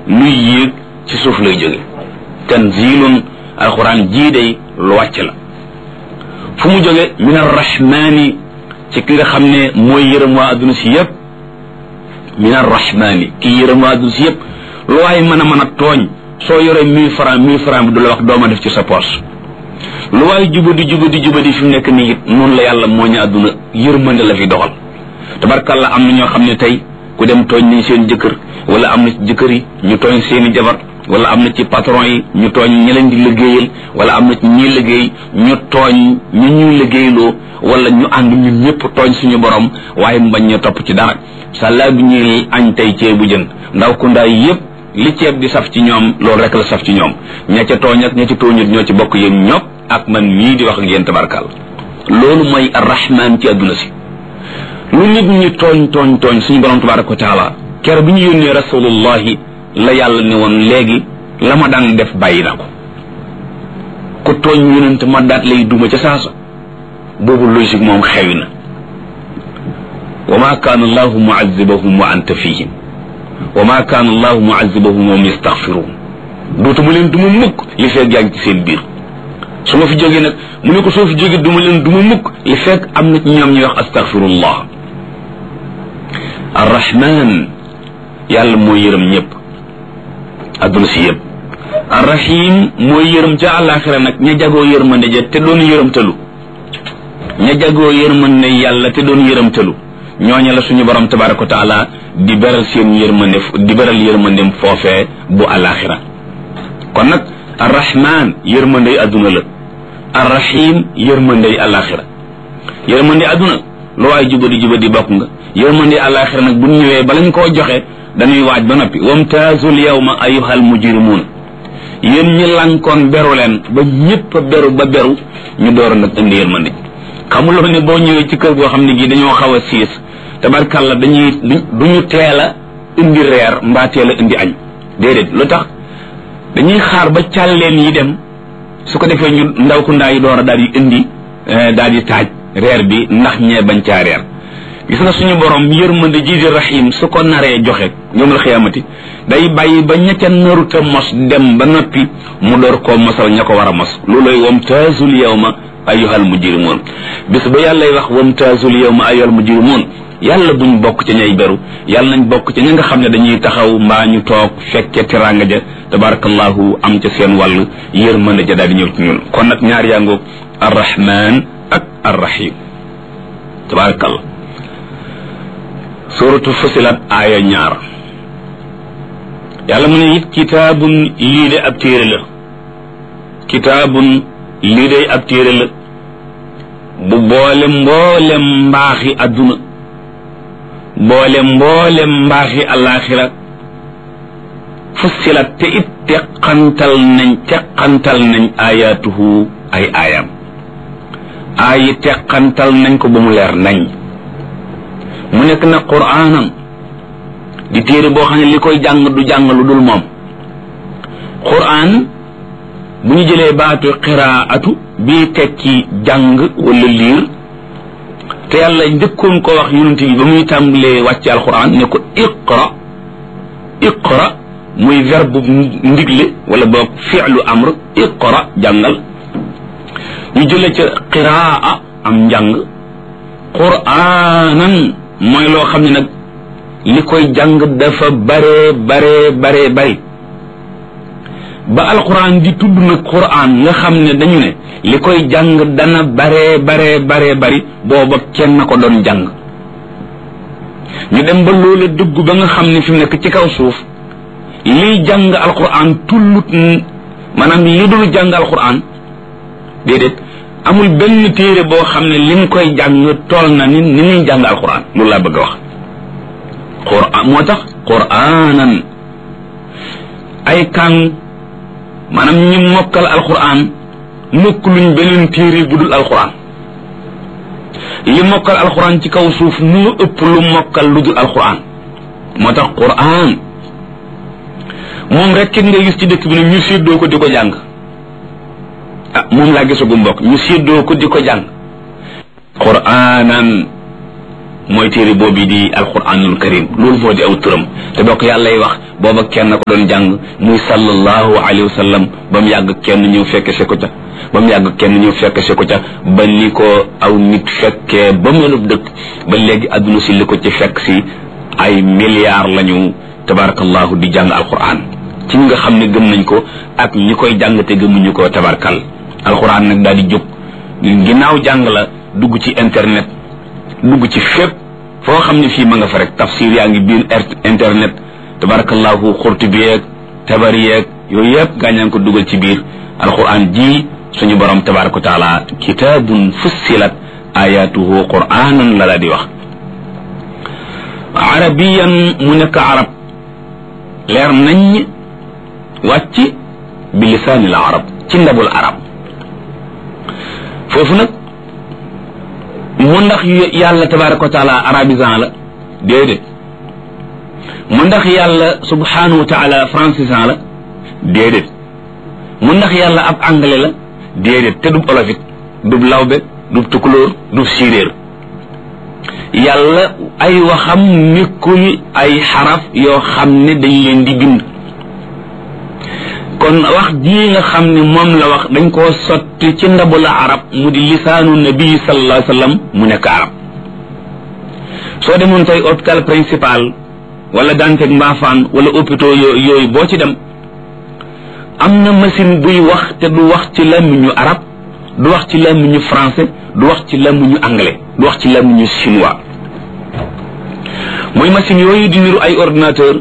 luy yéeg ci suuf lay jóge tanzilun alquran jii day lu wàcc la fu mu jóge min arrahmani ci ki nga xam ne mooy yërëm waa adduna si yépp min arrahmani kii yërëm waa adduna si yépp lu waaye mën a mën a tooñ soo yoree mille franc mille franc bi du la wax dooma def ci sa poche lu waaye jubadi jubadi jubadi fi mu nekk nii it noonu la yàlla moo ñu àdduna yërmande la fi doxal tabarkàlla am na ñoo xam ne tey ku dem tooñ nañ seen jëkkër wala am na ci jëkkër yi ñu tooñ seeni jabar wala am na ci patron yi ñu tooñ ñi leen di liggéeyal wala am na ci ñi liggéey ñu tooñ ñu ñuy liggéeyloo wala ñu ànd ñun ñëpp tooñ suñu borom waaye mu bañ ñu topp ci dara sàllaa bi ñuy añ tey ceebu jën ndaw ku ndaay yépp li ceeb di saf ci ñoom loolu rek la saf ci ñoom ña ca tooñ ak ña ca tooñut ñoo ci bokk yéen ñopp ak man mii di wax ak yéen tabarkal loolu mooy arrahman ci àdduna si lu nit ñi tooñ tooñ tooñ suñu borom tabaraka wa taala kere bi ñu yónnee rasulullahi la yàlla ne woon léegi la ma daan def bàyyi na ko ku tooñ yonent ma daat lay duma ca saasa boobu logique moom xewi na wa ma kaana allahu muazibahum wa anta fihim wa ma kaana allahu muazibahum wa hum yastaghfiruun dootuma leen duma mukk li fekk yaa ngi ci seen biir su ma fi jógee nag mu ne ko soo fi jógee duma leen duma mukk li fekk am na ci ñoom ñuy wax astaghfirullah arrahman yàlla mooy yërëm ñëpp adduna si yëpp arrahim mooy yërëm ca àllaaxira nag ña jagoo yërmande ja te doon yërëmtalu ña jagoo yërmande yàlla te doon yërëmtalu ñooña la suñu borom tabaraka wa taala di beral seen yërmande di beral yërmandem foofee bu àllaaxira kon nag arrahman yërmandey adduna la arrahim yërmandey àllaaxira yërmande adduna lu waay jubadi jubadi bokk nga yërmande àllaaxira nag bu ñëwee balañ koo joxe dañuy waaj ba noppi wamtaazul yawma ayyuhal mujrimuun yéen ñi lankoon beru leen ba ñëpp a beru ba beru ñu door nag indi yërmande xamuloo ne boo ñëwee ci kër goo xam ne gii dañoo xaw a siis tabarkàlla dañuy duñu teel a indi reer mbaa teel a indi añ déedéet lu tax dañuy xaar ba càlleen yi dem su ko defee ñu ndaw ku ndaa yi door a daal di indi daal di taaj reer bi ndax ñee bañ caa reer gis nga suñu borom yërmande ji di rahim su ko naree joxe yawmal xiyaamati day bàyyi ba ña ca naruta mos dem ba noppi mu door koo mosal ña ko war a mos looloy wamtaazul yawma ayyuhal mujrimuun bis ba yàllay wax wamtaazul yawma ayyuhal mujrimuun yàlla buñ bokk ca ñay beru yàlla nañ bokk ca ña nga xam ne dañuy taxaw mbaa ñu toog fekke teraanga ja tabarakallahu am ca seen wàll yërmande ja daal di ñëw ci ñun kon nag ñaar yaa ngoog arrahman ak arrahim tabarakallah suratu fusilat aaya ñaar yàlla mu ne it kitaabun lii de ab téere la kitaabun lii de ab téere la bu boole mboolem mbaaxi adduna boole mboolem mbaaxi alaxira fussilat te it teqantal nañ teqantal nañ ayaatuhu ay aayam aayi teqantal nañ ko ba mu leer nañ mu nekk na quraanan di téere boo xam ne li koy jàng du jàng lu dul moom quraan bu ñu jëlee baatu qiraatu bii tekki jàng wala liir te yàlla njëkkoon ko wax yonent yi ba muy tàmbalee wàcce alquran ne ko iqra iqra muy verbe ndigle wala boog fi'lu amr iqra jàngal ñu jëlee ca qiraa am njàng quraanan mooy loo xam ne nag li koy jàng dafa bare bare bare bari ba alquran di tudd nag quran nga xam ne dañu ne li koy jàng dana bare bare bare bari booba kenn ko doon jàng ñu dem ba loola dugg ba nga xam ne fi mu nekk ci kaw suuf liy jàng alquran tullut maanaam li dul jàng alquran déedéet amul benn téere boo xam ne lim koy jàng tool na ni ni muy jàng alquran loolu laa bëgg a wax quran moo tax quranan ay kàng maanaam ñi mokkal alquran mokk luñ beneen téere bu dul alquran li mokkal alquran ci kaw suuf moo ëpp lu mokkal lu dul alquran moo tax quran moom rek kenn nga gis ci dëkk bi ne ñu séddoo ko di ko jàng ah moom laa gisagu mbokk ñu séddoo ko di ko jàng quranan mooy téere boobu di alquranul karim loolu moo di aw turam te bokk yàlla lay wax booba kenn ko doon jàng muy sallallahu alayhi wa sallam ba mu yàgg kenn ñëw fekke se ko ca ba mu yàgg kenn ñëw fekke se ko ca ba ni ko aw nit fekkee ba melub dëkk ba léegi adduna si li ko ci fekk si ay milliards lañu tabarakallahu di jàng alquran ci ñi nga xam ne gëm nañ ko ak ñi koy jàng te gëmuñu ko tabarkal alquran nag daal di jóg ginnaaw jàng la dugg ci internet dugg ci fépp foo xam ne fii ma nga fa rek tafsir yaa ngi biir internet tabarakallahu xurtu bi yeeg tabari yeeg yooyu yëpp gaañaan ko dugal ci biir alquran ji suñu borom tabaraka wa taala kitaabun fussilat ayatuhu quranan la la di wax arabiyan mu nekk arab leer nañ wàcc bi lisaanil arab ci ndabul arab foofu nag mu ndax yàlla tabaraka wa taala arabisan la déedéet mu ndax yàlla subhanahu wa taala francisan la déedéet mu ndax yàlla ab anglais la déedéet te dub olofit dub lawbe dub tukulóor dub siréer yàlla ay waxam nekkul ay xaraf yoo xam ne dañ leen di bind kon wax jii nga xam ne moom la wax dañ koo sotti ci ndabu la arab mu di lisaanu nabi sallallahu alayhi wa sallam mu nekk arab soo demoon tey hôpital principal wala Dantec Mbaafaan wala hôpitaux yooyu boo ci dem am na machine buy wax te du wax ci làmmiñu arab du wax ci làmmiñu français du wax ci làmmiñu anglais du wax ci làmmiñu chinois mooy machine yooyu di niru ay ordinateur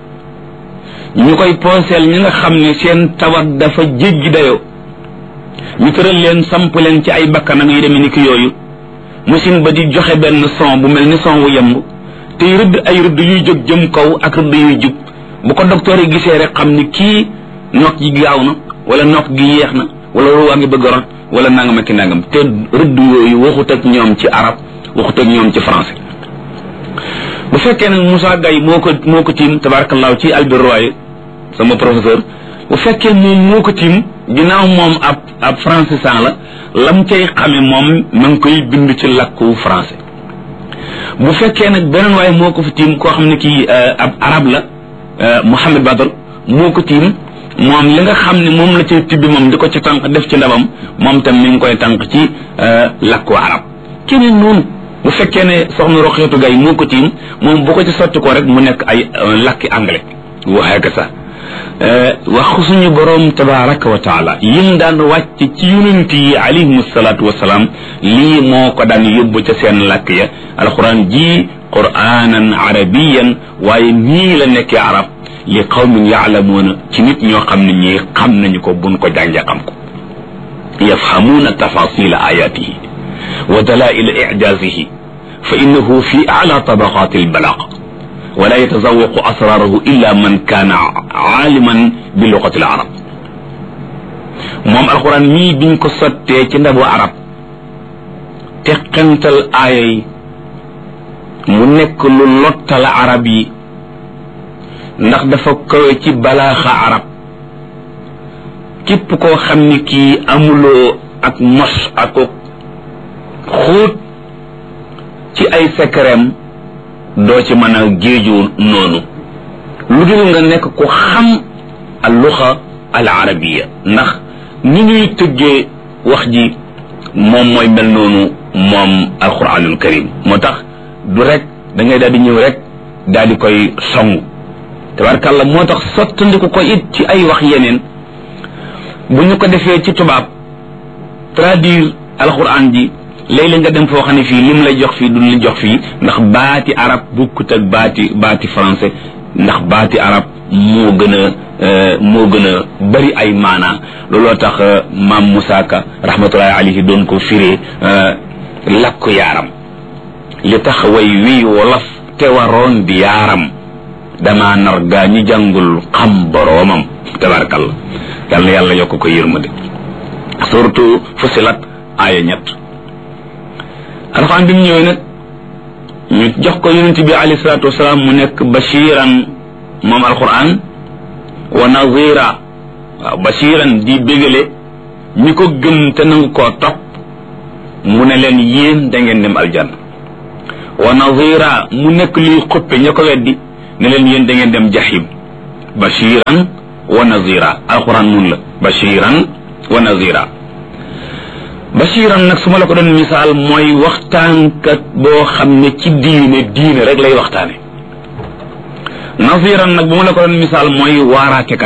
ñu koy pooseel ñi nga xam ne seen tawat dafa jéggi dayoo ñu tëral leen samp leen ci ay bakkanam yi demee ni ki yooyu machine ba di joxe benn son bu mel ni son wu yemb tey rëdd ay rëdd yuy jóg jëm kaw ak rëdd yuy jub bu ko docteur yi gisee rek xam ni kii nokk gi gaaw na wala nokk gi yeex na wala ruwaa ngi bëgg a rot wala nangam ak nangam te rëdd yooyu waxut ak ñoom ci arab waxut ak ñoom ci français bu fekkee nag Moussa Gaye moo ko moo ko tiim tabarakallahu ci Albert Royer sama professeur bu fekkee moom moo ko tiim ginnaaw moom ab ab français san la lam cay xame moom ma ngi koy bind ci làkku français bu fekkee nag beneen waaye moo ko fi tiim koo xam ne kii ab arab la Mohamed Badr moo ko tiim moom li nga xam ne moom la cay tibbi moom di ko ci tànk def ci ndabam moom tam mi ngi koy tànk ci làkku arab keneen noonu bu fekkee ne soxna Roxeetu Gay moo ko tiim moom bu ko ci sotti ko rek mu nekk ay làkki anglais waxee ka sax wax suñu boroom tabaraka wa taala yim daan wàcc ci yonent yi alayhim salaatu wasalaam lii moo ko daan yóbbu ca seen làkk ya alquran ji quranan arabiyan waaye nii la nekkee arab li qawmin yaalamuuna ci nit ñoo xam ne ñii xam nañu ko buñ ko jàngee xam ko yafhamuuna tafasila ayatihi wa dalaila ijazihi fa innahu fi ala tabaqati albalaq wala yatazawaqu asrarahu illa man kaana aaliman bi luqati al arab moom alquran mii biñ ko sottee ci ndabu arab teqantal aaya yi mu nekk lu lottal arab yi ndax dafa kawe ci balaaxa arab képp koo xam ni kii amuloo ak mos ak xóot ci ay secretam doo ci mën a géeju noonu lu dul nga nekk ku xam al luxa al arabiya ndax ni ñuy tëggee wax ji moom mooy mel noonu moom alquranul karim moo tax du rek da ngay daal di ñëw rek daal di koy song tabarkàlla moo tax sottandiku ko it ci ay wax yeneen bu ñu ko defee ci tubaab traduire alquran ji léeg-léeg nga dem foo xam ne fii lim lay jox fii duñ la jox fii ndax baati arab bukkut ak baati baati français ndax baati arab moo gën a moo gën a bari ay maanaa looloo tax maam Moussa Ka rahmatullahi alayhi doon ko firee lakku yaaram li tax way wii wolof te waroon di yaaram dama nar gaa ñi jàngul xam boroomam tabarakallah yal na yàlla yokk ko yërmande surtout fusilat aaya ñett alxuraan bi mu ñëwee nag ñu jox ko yonent bi alayhi salaatu wasalaam mu nekk bashiran moom alxuraan wa nazira waaw bashiran di bégale ñi ko gëm te nangu koo topp mu ne leen yéen da ngeen dem aljanna wa nazira mu nekk luy xuppe ña ko weddi ne leen yéen da ngeen dem jahim bashiran wa nazira alquran nun la bashiran wa nazira bashiran nag su ma la ko doon misaal mooy waxtaankat boo xam ne ci diine diine rek lay waxtaane naziran nag bu ma la ko doon misaal mooy waaraatekat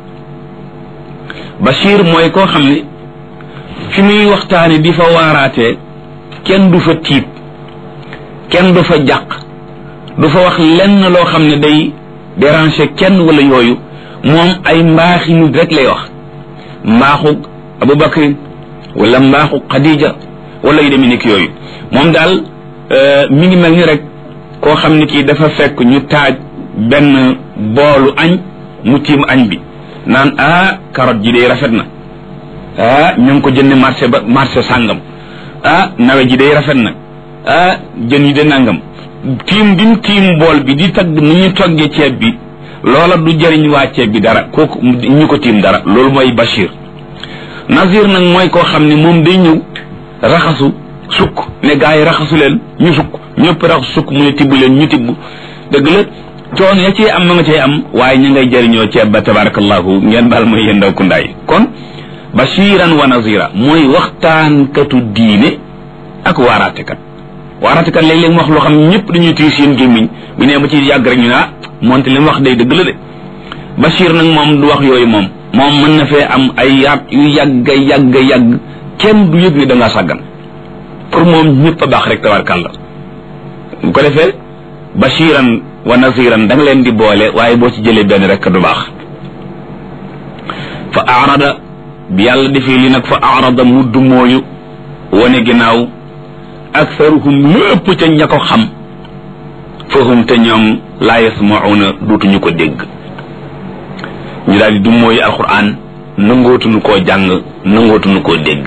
bashir mooy koo xam ne fi muy waxtaane di fa waaraatee kenn du fa tiit kenn du fa jàq du fa wax lenn loo xam ne day déranger kenn wala yooyu moom ay mbaaxi nit rek lay wax mbaaxu Abubakar wala mbaaxu Khadija wala yu demee nekk yooyu moom daal mi ngi mel ni rek koo xam ne kii dafa fekk ñu taaj benn boolu añ mu tiim añ bi naan ah carotte ji day rafet na ah ñu ngi ko jënd marché ba marché sàngam ah nawe ji day rafet na ah jën yi de nangam tiim bi mu tiim bool bi di tagg ni ñu toggee ceeb bi loola du jëriñ waa ceeb bi dara kooku ñu ko tiim dara loolu mooy Bachir Nazir nag mooy koo xam ne moom day ñëw raxasu sukk ne gaa yi raxasu leen ñu sukk ñëpp raxasu sukk mu ne tibb leen ñu tibb dëgg la coono ya cee am ma nga cee am waaye ñu ngay jëriñoo ceeb ba tabarakallahu ngeen baal mooy yéen ndaw kundaay kon bashiran wa nazira mooy waxtaankatu diine ak waaraatekat waaraatekat léeg-léeg mu wax loo xam ñëpp dañuy tiir seen gémmiñ bu nee ba ci yàgg rek ñu ne ah moonte li mu wax day dëgg la de bashir nag moom du wax yooyu moom moom mën na fee am ay yaat yu yàgg yàgg yàgg kenn du yëg ni da ngaa sàggan pour moom ñëpp a baax rek tabarkàlla bu ko defee bashiran wa naziran da nga leen di boole waaye boo ci jëlee benn rek du baax fa arada bi yàlla defee li nag fa arada mudd mooyu wane ginnaaw aktharuhum lépp ca ña ko xam fahum te ñoom laa yasmauna duutuñu ko dégg ñu daal di du mooyu alquran nangootuñu koo jàng nangootuñu koo dégg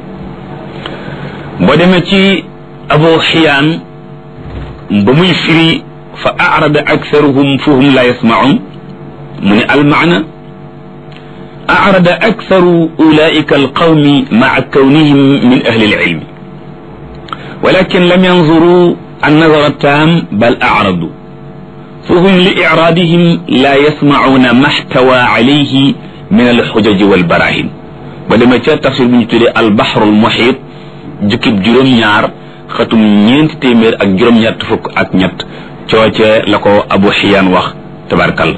boo demee ci abu xiyaan ba muy firi fa arada aktharuhum fahum la yasmaun mu ne almaana arada aktharu ulaika alqawmi maa kawnihim min ahli alilmi walakin lam yanzuru النظر التام بل أعرضوا فهم لإعراضهم لا يسمعون ما احتوى عليه من الحجج والبراهين ولما جاء تفسير من البحر المحيط جكب جروم ñaar xatum ñeenti téeméer ak juróom ñett fukk ak ñett cooce la ko abu xiyaan wax tabarkal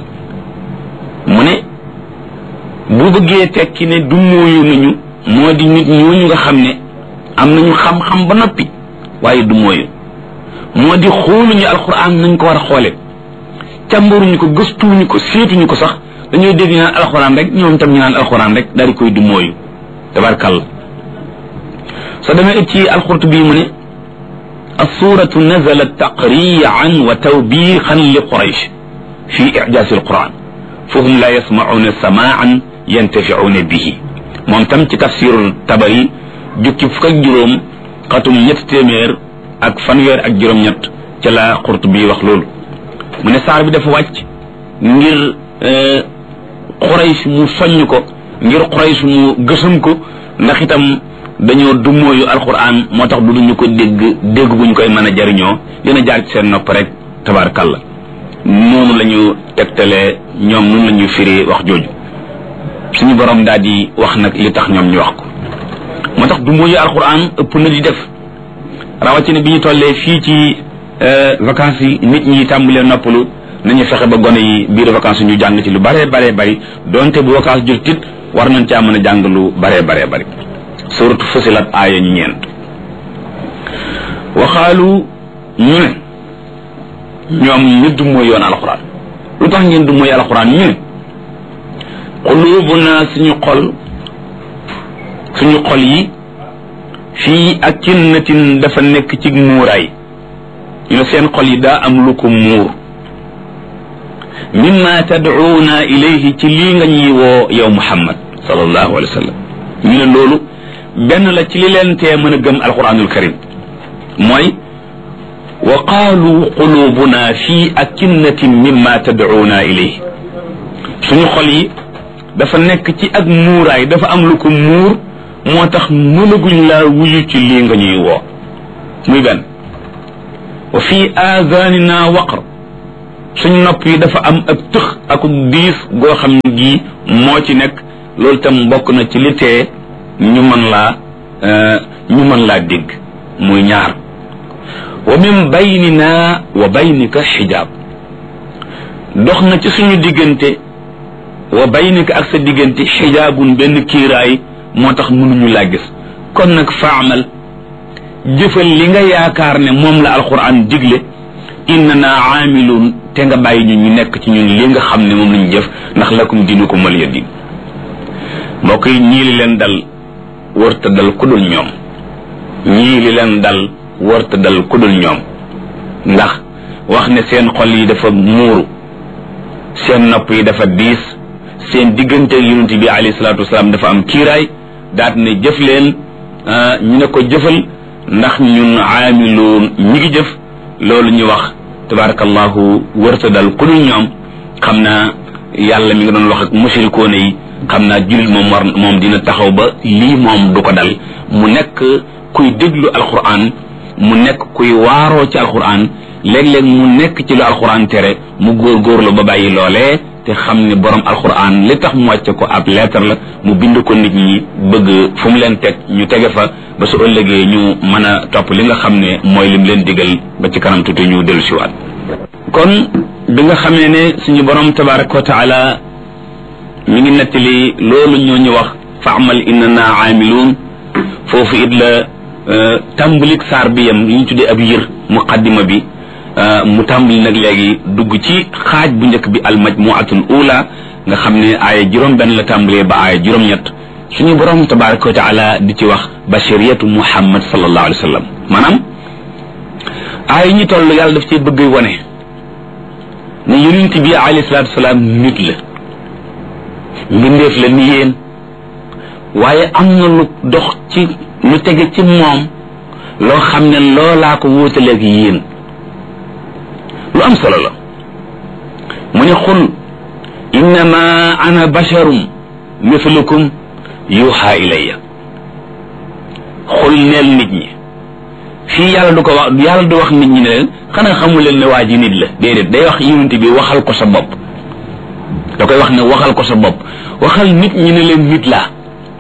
mu ne bu bëggee tekki ne du mooyu nañu moo di nit ñooñu nga xam ne am nañu xam-xam ba noppi waaye du mooyu moo di xooluñu alxuraan nañ ko war a xoole càmbaruñu ko gëstuwuñu ko seetuñu ko sax dañoo dégg ñu naan alxuraan rek ñoom tam ñu naan alxuraan rek daal di koy du mooyu tabarkal soo demee it ci alxurt bii mu ne السورة نزلت تقريعا وتوبيخا لقريش في إعجاز القرآن فهم لا يسمعون سماعا ينتفعون به moom tam ci tafsir tabari jukki fukk ak juróom xatum ñett téeméer ak fanweer ak juróom-ñett ca la xurt bi wax loolu mu ne saar bi dafa wàcc ngir Quraysh mu soññ ko ngir Quraysh mu gësam ko ndax itam dañoo dummóoyu alquran moo tax du duñu ko dégg dégg guñ koy mën a jariñoo dina jaar ci seen nopp rek tabarkalla noonu la ñu tegtalee ñoom noonu la ñuy firi wax jooju suñu borom daal di wax nag li tax ñoom ñu wax ko moo tax dummóoyu alquran ëpp na di def rawatina bi ñu tollee fii ci vacances yi nit ñi tàmbalee noppalu nañu fexe ba gone yi biir vacances ñu jàng ci lu bare bare bari donte bu vacances jot tit war nañ caa mën a jàng lu bare bare bari suratu fusilat aaya ñu ñeent waxaalu ñu ne ñoom ñu du mooy yoon alxuraan lu tax ngeen du mooy alxuraan ñu ne xuluubuna suñu xol suñu xol yi fii akinnatin dafa nekk ci muuraay ñu ne seen xol yi daa am lu ko muur mimma tad'uuna ilayhi ci lii nga ñuy woo yow muhammad sallallahu alayhi wa sallam ñu ne loolu benn la ci li leen tee mën a gëm alquranul karim mooy wa qaalu qulubuna fi akinnatin mimma tad'uuna ilayhi suñu xol yi dafa nekk ci ak muuraay dafa am lu ko muur moo tax mënaguñ laa wuyu ci lii nga ñuy woo muy benn wa fi aadanina waqr suñ nopp yi dafa am ak tëx ak diis goo xam ne gii moo ci nekk loolu tam bokk na ci li tee ñu mën laa ñu mën laa dégg muy ñaar wa min baynina wa baynika xijaab dox na ci suñu diggante wa baynika ak sa diggante xijaabun benn kiiraay moo tax mënuñu laa gis kon nag faamal jëfal li nga yaakaar ne moom la alquran digle innana aamiluun te nga bàyyi ñu ñu nekk ci ñun li nga xam ne moom lañu jëf ndax lakum diinukum waliya diin mbokk yi ñii li leen dal wërta dal ku dul ñoom ñii li leen dal wërta dal ku dul ñoom ndax wax ne seen xol yi dafa muuru seen nopp yi dafa diis seen diggante yonent bi alayhi salaatu wasalaam dafa am kiiraay daat ne jëf leen ñu ne ko jëfal ndax ñun aamiluun ñi ngi jëf loolu ñu wax tabarakallahu wërta dal ku dul ñoom xam naa yàlla mi nga doon wax ak mushrikoone yi xam naa jullit moom war moom dina taxaw ba lii moom du ko dal mu nekk kuy déglu alquran mu nekk kuy waaroo ci alquran léeg-léeg mu nekk ci lu alquran tere mu góorgóorlu ba bàyyi loolee te xam ne borom alquran li tax mu wàcce ko ab lettre la mu bind ko nit ñi bëgg fu mu leen teg ñu tege fa ba su ëllëgee ñu mën a topp li nga xam ne mooy lim leen digal ba ci kanam tuuti ñu dellu siwaat kon bi nga xamee ne suñu borom tabaraka wa taala mi ngi nettali loolu ñoo ñu wax fa amal innana aamiluun foofu it la tàmbalik saar bi yam li ñu tuddee ab yër muqaddima bi mu tàmbali nag léegi dugg ci xaaj bu njëkk bi al majmuatul ula nga xam ne aaya juróom benn la tàmbalee ba aaya juróom ñett suñu borom tabaraka wa taala di ci wax bashiriyatu muhammad sallallahu alayhi wa sallam maanaam aaya ñi toll yàlla daf ci bëgg wane ne yonent bi alayhi salaatu wasalaam nit la mbindeef la ni yéen waaye am na lu dox ci lu tege ci moom loo xam ne loolaa ko wóotaleeg yéen lu am solo la mu ne xul innama ana basharum mithlukum yuha ilayya xul neel nit ñi fii yàlla du ko wax yàlla du wax nit ñi ne leen xanaa xamul leen ne waa ji nit la déedéet day wax yonent bi waxal ko sa bopp da koy wax ne waxal ko sa bopp waxal nit ñi ne leen nit laa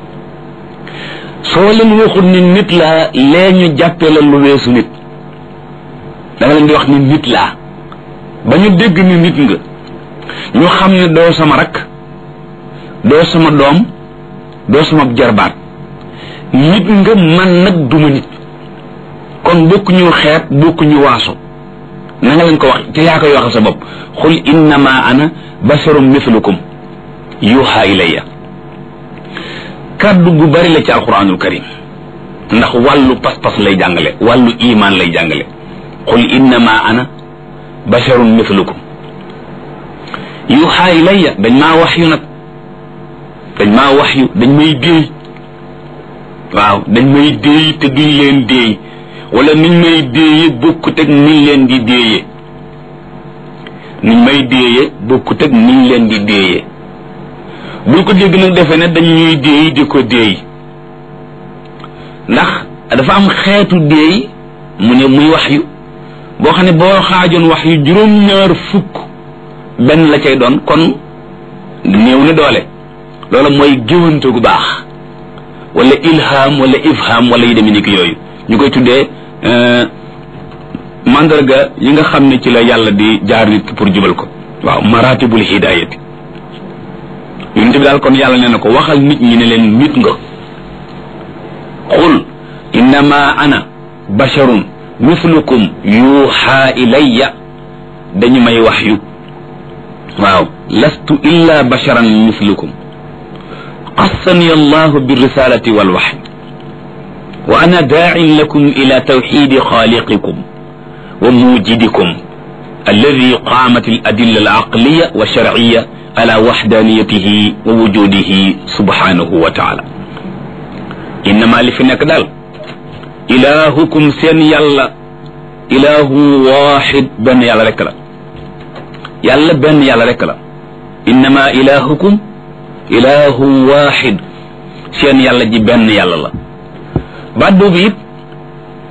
soo leen waxul ni nit laa lee ñu jàppee la lu weesu nit da nga leen di wax ni nit laa ba ñu dégg ni nit nga ñu xam ne doo sama rakk doo sama doom doo sama jarbaat nit nga man nag duma nit kon bokku ñu xeet bokku ñu waaso na nga leen ko wax te yaa koy waxal sa bopp xul innama ana basharum mithlukum yuha ilayya kaddu gu bari la ci alquranul karim ndax wàllu pas-pas lay jàngale wàllu iman lay jàngale qul innama ana basharun mithlukum yuha ilayya dañ maa wax yu nag dañ maa wax yu dañ may déey waaw dañ may déey te duñ leen déey wala niñ may déeye bokkut ak niñ leen di déeye niñ may déeye bokkut ak niñ leen di déeye bul ko dégg nag defe ne dañ ñuy déey di ko déey ndax dafa am xeetu déey mu ne muy wax yu boo xam ne boo xaajoon wax yu juróom-ñaar fukk benn la cay doon kon néew na doole loolu mooy géwante gu baax wala ilham wala ifham wala yu demee ni ki yooyu ñu koy tuddee mandarga yi nga xam ne ci la yàlla di jaar nit ki pour jubal ko waaw maratibul hidayati yonente bi daal kon yàlla nee na ko waxal nit ñi ne leen nit nga qul innama ana basharun mithlukum yuha ilayya dañu may wax yu waaw lastu illa basharan mithlukum qassani allahu birrisalati walwaxy wa ana daacin lakum ila tawxidi xaaliqikum wa muujidikum alladi qaamat aladilla alaqliya wa sharciya ala waxdaniyatihi wa wujudihi subhanahu wa taala innama li fi nekk daal ilahukum seen yàlla ilahu waxid benn yàlla rekk la yàlla benn yàlla rekk la innama ilahukum ilahu waxid seen yàlla ji benn yàlla la baat boobu it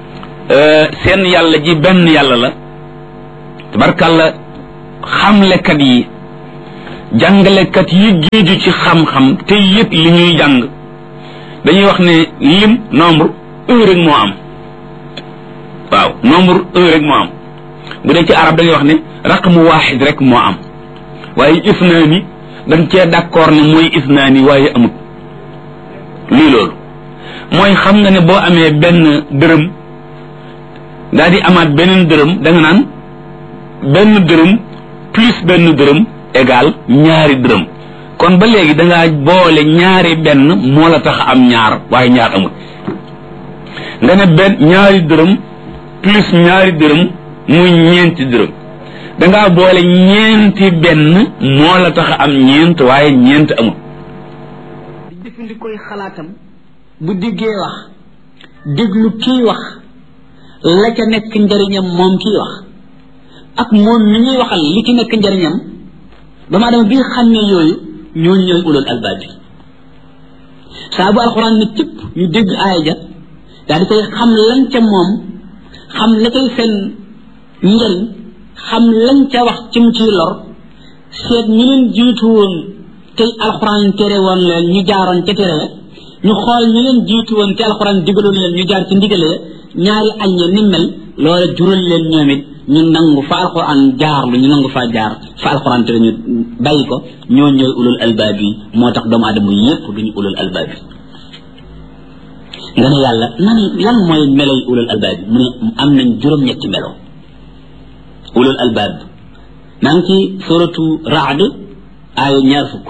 seen yàlla ji benn yàlla la tabarkàlla xamlekat yi jàngalekat yi géeju ci xam-xam te yëg li ñuy jàng dañuy wax ne lim nombre un rek moo am waaw nombre un rek moo am bu dee ci arab da ngay wax ne raqmu waaxid rek moo am waaye isnaani dañ cee d'accord ne mooy isnaani waaye amut lii loolu mooy xam nga ne boo amee benn dërëm daal di amaat beneen dërëm da nga naan benn dërëm plus benn dërëm égal ñaari dërëm kon ba léegi da ngaa boole ñaari benn moo la tax am ñaar waaye ñaar amut nga ne benn ñaari dërëm plus ñaari dërëm muy ñeenti dërëm da ngaa boole ñeenti benn moo la tax am ñeent waaye ñeent amut di jëfandikoy xalaatam bu diggee wax déglu kii wax la ca nekk njariñam moom kii wax ak moom mi ñuy waxal li ci nekk njariñam dama adama bi nga xam ne yooyu ñooñu ñooy ulul albaab bi saa bu alxuraan ne cëpp ñu dégg aaya ja daal di koy xam lan ca moom xam la koy seen njariñ xam lañ ca wax cim ciy lor seet ñu leen jiitu woon tey alxuraan tere woon leen ñu jaaroon ca tere ñu xool ñu leen jiitu woon te alxuraan digaloon leen ñu jaar ci ndigale ñaari aññe ni mel loola jural leen ñoom it ñu nangu fa alxuraan jaar lu ñu nangu faa jaar fa alxuraan tere ñu bàyyi ko ñoo ñooy ulul albaab yi moo tax doomu aadama yépp duñu ulul albaab yi nga ne yàlla nan lan mooy meloy ulul albaab yi mu ne am nañ juróom-ñetti melo ulul albaab maa ngi ci suratu raad aaya ñaar fukk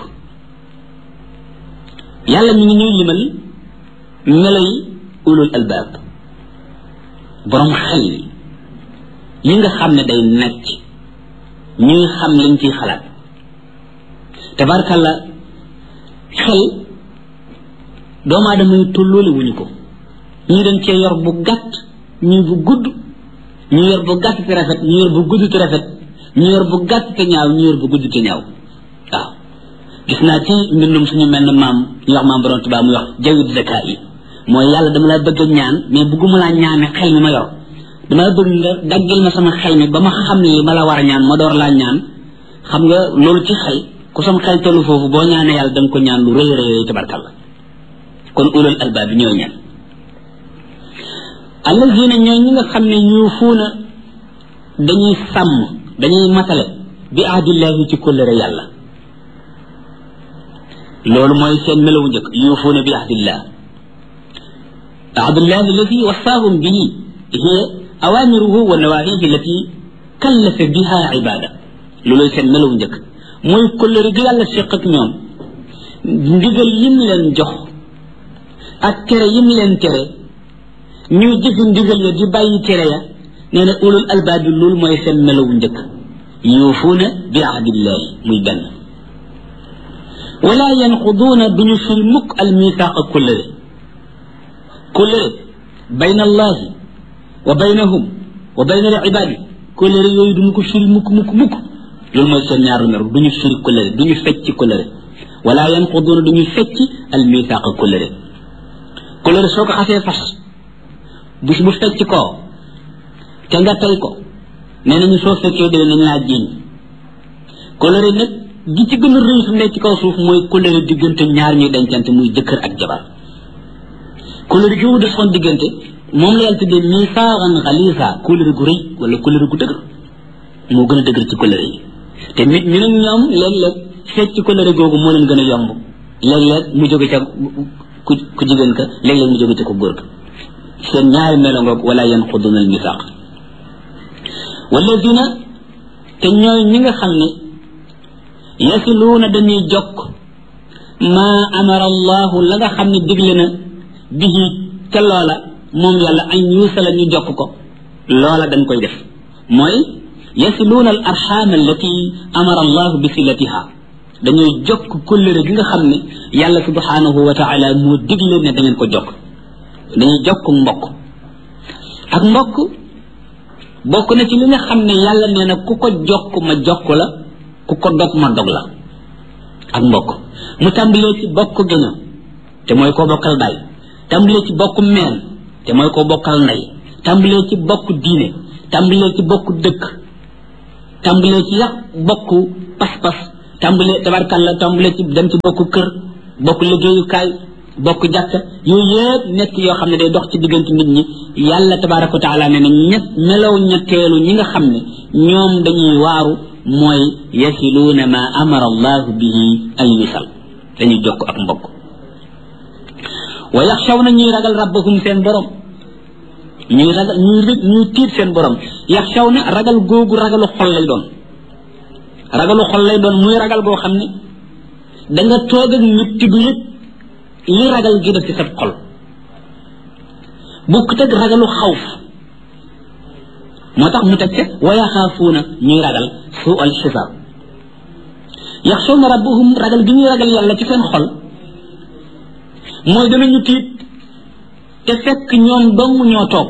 yàlla mi ngi ñuy limal meloy ulul albaab borom xel yi yi nga xam ne day necc ñuy xam liñ ciy xalaat tabarkalla xel doomu aadama yi tolloole wuñu ko ñii dañ cee yor bu gàtt ñii bu gudd ñu yor bu gàtt te rafet ñu yor bu gudd te rafet ñu yor bu gàtt te ñaaw ñu yor bu gudd te ñaaw waaw gis naa ci mbindum suñu mel ne maam ñu wax maam borom tubaab muy wax jawit zaka yi mooy yàlla dama la bëgg a ñaan mais bëgguma laa ñaane xel mi ma yor dama la bëgg nga daggal ma sama xel mi ba ma xam li ma la war a ñaan ma door laa ñaan xam nga loolu ci xel ku sam xel tollu foofu boo ñaanee yàlla da nga ko ñaan lu rëy rëy tabarkalla kon ulul albaab bi ñooy ñaan allazina ñooy ñi nga xam ne yuufuuna dañuy sàmm dañuy matale bi ahdillahi ci kóllëre yàlla loolu mooy seen melawu njëkk yuufuuna bi ahdillah ahdillahi allati wasaahum bihi hiya awamiruhu wa nawahihi allati kallafa biha ibada looloy seen melawu njëkk mooy kóllëre gi yàlla seq ak ñoom ndigal yim leen jox ak tere yim leen tere ñuy jëfi ndigal ya di bàyyi tere ya nee na ulul albaab bi loolu mooy seen melawu njëkk yuufuuna bi ahdillahi muy benn wala yanquduuna duñu fil mukk al misaaqa kullëre kullëre bayna allahi wa baynahum wa bayna al ibaadi kullëre yooyu duñu ko firi mukk mukk mukk loolu mooy seen ñaaru mer duñu firi kullëre duñu fecc kullëre wala yanquduuna duñu fecc al misaaqa kullëre kullëre soo ko xasee fas bis bu fecc koo te nga tey ko nee nañu soo fekkee dee nañ laa jiiñ kóllëre nag gi ci gën a rëy fi nekk ci kaw suuf mooy kóllëre diggante ñaar ñuy dencante muy jëkkër ak jabar kóllëre gi wut son diggante moom la yàlla tuddee misaaran xalisa kóllëre gu rëy wala kóllëre gu dëgër moo gën a dëgër ci kóllëre yi te nit ñu nag ñoom léeg-léeg fecc kóllëre googu moo leen gën a yomb léeg-léeg mu jóge ca ku ku jigéen ka léeg-léeg mu jóge ca ko góor ka seen ñaari melo ngoog wala yanquduna al misaq walladina te ñooy ñi nga xam ne yasiluuna dañuy jokk maa amara allahu la nga xam ne digle na bihi ca loola moom yàlla an yuusala ñu jokk ko loola dañ koy def mooy yasiluuna al arxaam allati amara allahu bi silatiha dañuy jokk kóllëre gi nga xam ne yàlla subhanahu wa taala moo digle ne da ngeen ko jokk dañuy jokk mbokk ak mbokk bokk na ci li nga xam ne yàlla nee na ku ko jokk ma jokk la ku ko dog ma dog la ak mbokk mu tàmbalee ci bokk gëño te mooy koo bokkal baay tàmbalee ci bokk meen te mooy koo bokkal ndey tàmbalee ci bokk diine tàmbalee ci bokk dëkk tàmbalee ci yàq bokk pas-pas tàmbalee tabarkàlla tàmbalee ci dem ci bokk kër bokk liggéeyukaay bokk jàkka yooyu yëpp nekk yoo xam ne day dox ci diggante nit ñi yàlla tabaraka wa taala ne na ñett melaw ñetteelu ñi nga xam ne ñoom dañuy waaru mooy yasiluuna ma amara allahu bihi an yusal dañuy jokk ak mbokk wa yaxshawna ñuy ragal rabbahum seen borom ñuy ragal ñuy ñuy tiit seen borom yaxshawna ragal googu ragalu xol lay doon ragalu xol lay doon muy ragal goo xam ne da nga toog ak nit ti du yëg li ragal gi def ci sa xol bukk teg ragalu xawf moo tax mu teg ca wa yaxaafuuna ñuy ragal suu al xisaab yaxshawna rabbahum ragal gi ñuy ragal yàlla ci seen xol mooy danañu tiit te fekk ñoom dong ñoo toog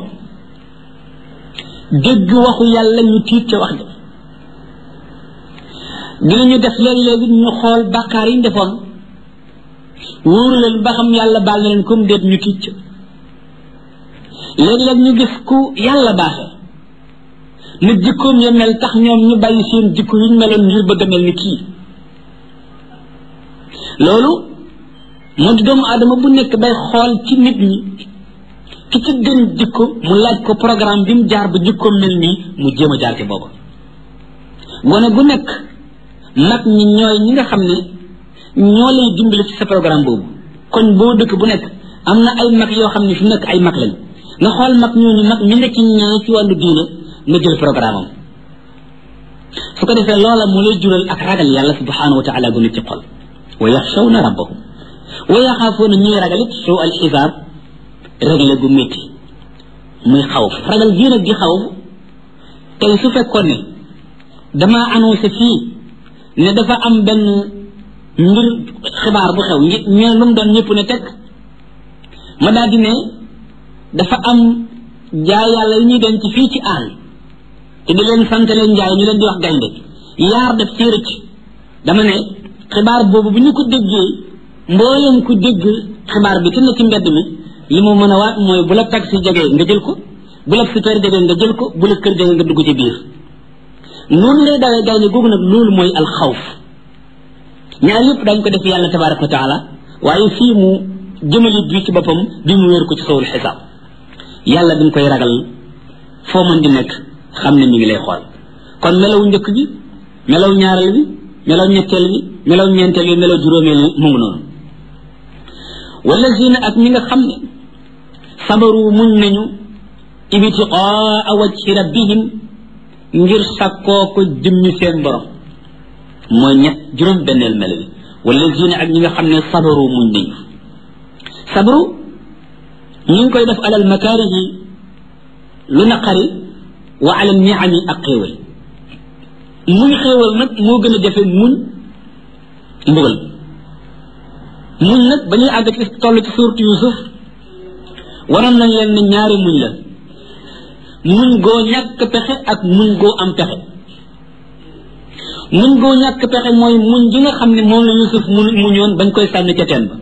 dégg waxu yàlla ñu tiit ca wax ja dinañu def léeg-léegi ñu xool bàkkaar yi ñu defoon wóoru leen ba xam yàlla baal na leen comme déet ñu tiit ca léeg-léeg ñu gis ku yàlla baaxe na jikkoom ya mel tax ñoom ñu bàyyi seen jikko yi ñu meloon ngir bëgg a mel ni kii loolu moo di doomu aadama bu nekk day xool ci nit ñi ki ci gën jikko mu laaj ko programme bi mu jaar ba jikkoom mel nii mu jéem a jaar ci booba gone gu nekk mag ñi ñooy ñi nga xam ne ñoo lay dimbali ci sa programme boobu kon boo dëkk bu nekk am na ay mag yoo xam ne fi nekk ay mag lañ nga xool mag ñooñu mag mi nga ci ñee ci wàllu diine nga jël programme am su ko defee loola mu lay jural ak ragal yàlla subhanahu wa taala gu ne ci xol wa yaxshawna rabbahum wa yaxaafuuna ñuy ragal it suu al xisaab réglé gu métti muy xawf ragal gii nag di xawf tey su fekkoon ne damaa annoncé fii ne dafa am benn mbir xibaar bu xew ñi ñoo lu mu doon ñëpp ne teg ma daal di ne dafa am jaay yàlla yi ñuy denc fii ci àll te di leen sant leen njaay ñu leen di wax gaynde yaar def ci rëcc dama ne xibaar boobu bu ñu ko déggee mbooleem ku dégg xibaar bi te ne ci mbedd mi li mu mën a waat mooy bu la taxi jegee nga jël ko bu la super jegee nga jël ko bu la kër jegee nga dugg ci biir noonu lay dawee gaynde googu nag loolu mooy alxawf ñaar yëpp dañ ko def yàlla tabaraka wa taala waaye fii mu jëmali bi ci boppam bi mu wéer ko ci sowul xisaab yàlla dañ koy ragal foo mën di nekk xam ne mi ngi lay xool kon melaw njëkk bi melaw ñaareel bi melaw ñetteel bi melaw ñeenteel bi melaw juróomeel bi mu ngi noonu wallazina ak ñi nga xam ne sabaru muñ nañu ibtiqaa wajhi rabbihim ngir sakkoo ko jëmmi seen borom mooy ñett juróom benneel mel bi wallazina ak ñi nga xam ne sabaru muñ nañu sabru ñu ngi koy def alal makaarihi lu naqari wa alal niami ak xéewal muñ xéewal nag moo gën a jafe muñ mbugal muñ nag ba ñuy àgg ci toll ci suurtu yusuf waroon nañ leen ne ñaari muñ la muñ goo ñàkk pexe ak muñ goo am pexe muñ goo ñàkk pexe mooy muñ gi nga xam ne moom la yusuf mu muñoon bañ koy sànni ca teen ba